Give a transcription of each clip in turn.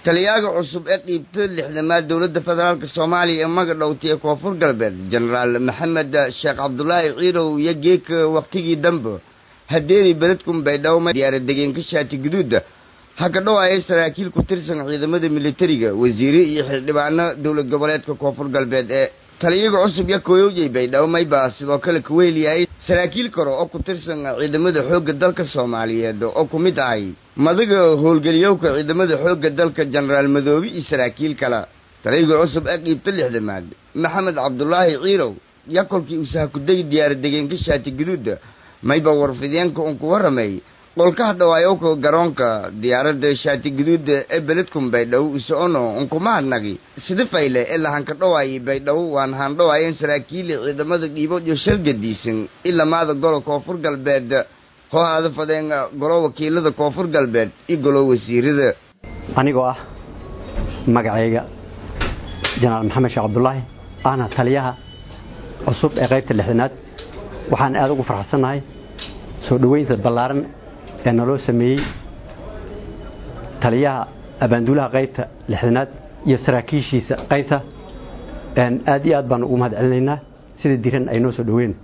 taliyaaga cusub ee qiibta lixdamaad dowladda federaalk soomaaliya ee magadhowti ee koonfur galbeed jenaraal maxamed sheekh cabdulaahi ciirow iyo geeka wakhtigii dambe hadeeri beledkun baydhabo diyaara degeenka shaati guduuda ha ka dhawaayay saraakiil ku tirsan ciidamada militariga wasiire iyo xildhibaano dowlad goboleedka koonfur galbeed ee taliyaga cusub iyo kooyowjay baydhabo maybaa sidoo kale kuweeliyay saraakiil kale oo ku tirsan ciidamada xoogga dalka soomaaliyeed oo ku mid ahay madaga howlgeliyowka ciidamada xoogga dalka jenaraal madoobe iyo saraakiil kale taliyaga cusub ee qiibta lixdamaad maxamed cabdulaahi ciirow yaa kolkii uu sahakuday diyaara degeenka shaati guduuda mayba warfideenka un ku warramay qolkaha dhawaayowka garoonka diyaaradda shaati guduuda ee beledkun baydhabo usocono unkumahadnagi sida fayle ee lahanka dhawaayay baydhabo waan haandhawaayeen saraakiili ciidamada dhiibo iyo shalgadiisan ilamaada golo koonfur galbeed hoo aada fadeen golo wakiilada koonfur galbeed iyo golo wasiirada anigoo ah magacayga jenaraal maxamed sheekh cabdulaahi ahna taliyaha cusub ee qaybta lixdanaad waxaan aada ugu farxsannahay soo dhoweynta ballaaran ee naloo sameeyey taliyaha abaanduulaha qaybta lixdanaad iyo saraakiishiisa qaybta aad iyo aad baan ugu mahad celinaynaa sida diran ay noo soo dhoween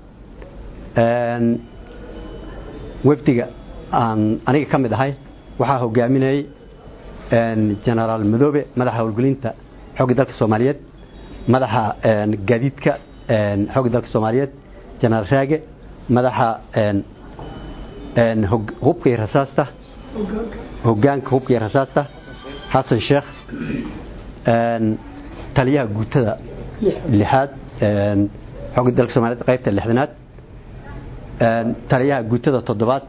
wefdiga aan aniga ka mid ahay waxaa hogaaminayey jenaraal madoobe madaxa howlgelinta xoogga dalka soomaaliyeed madaxa gaadiidka xoogga dalka soomaaliyeed jenaraal raage madaxa hubka iyo rasaasta hogaanka hubka iyo rasaasta xasan sheekh taliyaha guutada lixaad xoogga dalka soomaliyeed qaybta lixdanaad taliyaha guutada toddobaad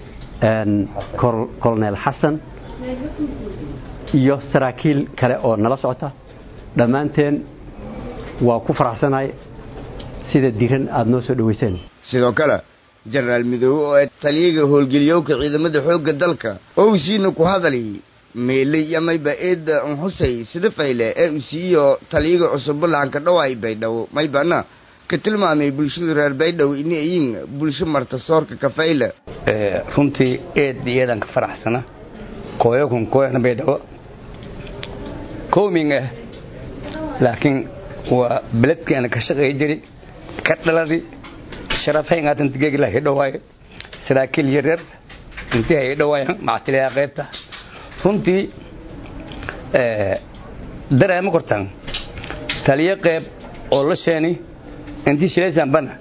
colonel xasan iyo saraakiil kale oo nala socota dhammaanteen waa ku faraxsanahay sida diran aada noo soo dhoweyseen sidoo kale jenaraal midoobe oo taliyaga howlgeliyowka ciidamada xoogga dalka oo usiina ku hadali meeley iyo mayba eedda unxusay sida fayle ee usiiyo taliyaga cusub lahanka dhawaay baydhabo maybana ka tilmaamay bulshada reer baydhabo ini ayin bulsho marta soorka kafayle runtii eed iyadan ka faraxsana kooyakun kooyana baydhabo kooming ah laakiin waa beledkeena ka shaqeey jiri ka dhaladi sharafhayngaatantgeegla hidhawaaye saraakiil yaryar intii hay dhawaayan mactiliyaa qaybta runtii dareema kortaan taliyo qayb oo la sheeni intii shilaysan bana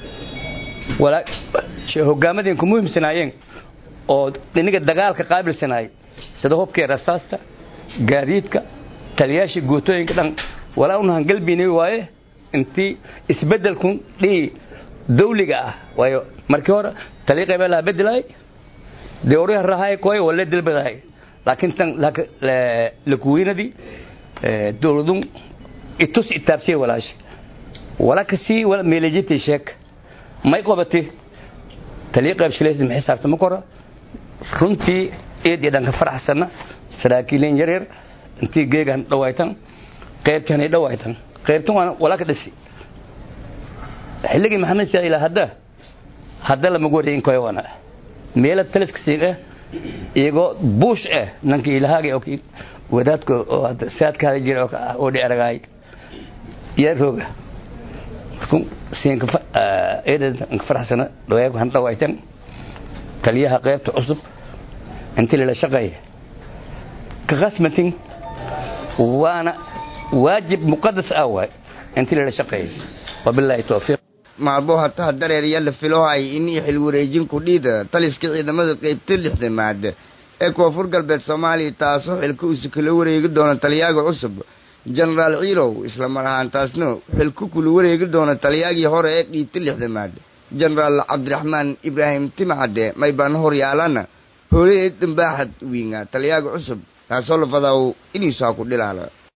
hogaamadeen ku muhiimsanaayeen oo dhiniga dagaalka qaabilsanaayay sida hubkii rasaasta gaadiidka taliyaashii guutooyinka dhan walaa unahan galbini waaye intii isbedelkun dhii dawliga ah waayo markii hore taliya qaybaa laha bedelaay dee oryaha rahaay kooy wale dilbadahay laakiin tan lakuweynadii dowladun itus itaabsiye walaashi wala kasii wala meelejitay sheek may qobati taliya qayb shilaysa ma xisaabta ma kora runtii eed iyo dhanka faraxsana saraakiileen yaryar intii geegan dhawaaytan qaybtan ay dhawaaytan qaybtan waa wala ka dhisi xilligii maxamed siyaad ilaa hadda hadda lama goreyin koy wana meela taliska siin ah iyagoo buush ah nanka ilahaagay oo wadaadka oo saadka hada jira oo dheeragaay yaa rooga siinka eedan ka faraxsana dhawaayku han dhawaaytan taliyaha qaybta cusub intii lala shaqeeya ka khasmatin waana waajib muqadas ah waay intii lala shaqeeya wabilaahi towfiiq maabo hataha dareer iyo la filohay inii xil wareejinku dhiida taliska ciidamada qaybta lixdamaad ee koonfur galbeed soomaaliya taasoo xilka uusi kala wareegi doono taliyaaga cusub jenaraal ciilow isla mar ahaantaasna xilku kula wareegi doono taliyaagii hore ee dhiibta lixdamaad jenaraal cabdiraxmaan ibraahim timcadde maybaan horyaalana hooleed dambaaxad wiinga taliyaaga cusub taasoo la fadaw iniisaa ku dhilaala